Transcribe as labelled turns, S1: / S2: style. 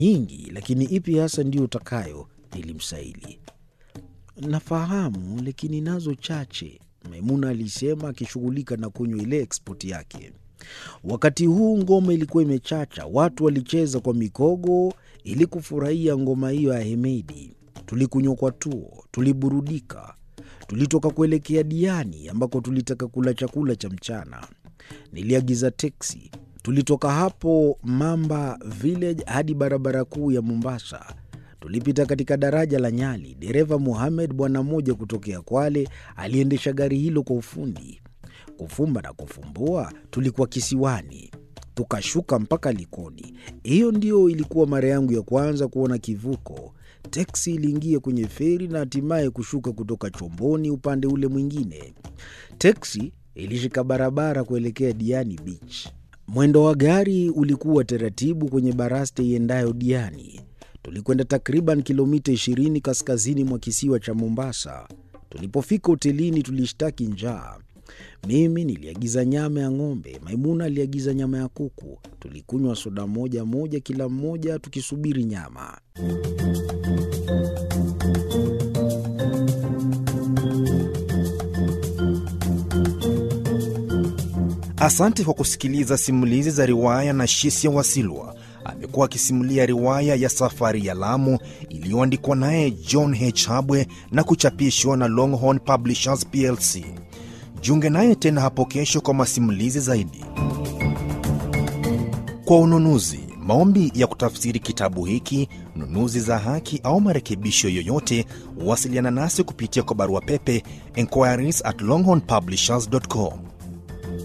S1: nyingi, lakini ipi hasa ndiyo utakayo? Nilimsaili. Nafahamu, lakini nazo chache, Maimuna alisema akishughulika na kunywa ile ekspoti yake. Wakati huu ngoma ilikuwa imechacha, watu walicheza kwa mikogo ili kufurahia ngoma hiyo ya Hemedi. Tulikunywa kwa tuo, tuliburudika. Tulitoka kuelekea Diani ambako tulitaka kula chakula cha mchana. Niliagiza teksi. Tulitoka hapo Mamba Village hadi barabara kuu ya Mombasa. Tulipita katika daraja la Nyali. Dereva Muhamed, bwana mmoja kutokea Kwale, aliendesha gari hilo kwa ufundi. Kufumba na kufumbua, tulikuwa kisiwani, tukashuka mpaka Likoni. Hiyo ndiyo ilikuwa mara yangu ya kwanza kuona kivuko. Teksi iliingia kwenye feri na hatimaye kushuka kutoka chomboni upande ule mwingine. Teksi ilishika barabara kuelekea Diani Beach. Mwendo wa gari ulikuwa taratibu kwenye baraste iendayo Diani. Tulikwenda takriban kilomita 20 kaskazini mwa kisiwa cha Mombasa. Tulipofika hotelini, tulishtaki njaa. Mimi niliagiza nyama ya ng'ombe, Maimuna aliagiza nyama ya kuku. Tulikunywa soda moja moja kila mmoja, tukisubiri nyama.
S2: Asante kwa kusikiliza simulizi za riwaya na Shisia Wasilwa. Amekuwa akisimulia riwaya ya Safari ya Lamu iliyoandikwa naye John H. Habwe na kuchapishwa na Longhorn Publishers plc. Jiunge naye tena hapo kesho kwa masimulizi zaidi. Kwa ununuzi, maombi ya kutafsiri kitabu hiki, nunuzi za haki au marekebisho yoyote, wasiliana nasi kupitia kwa barua pepe enquiries at longhornpublishers.com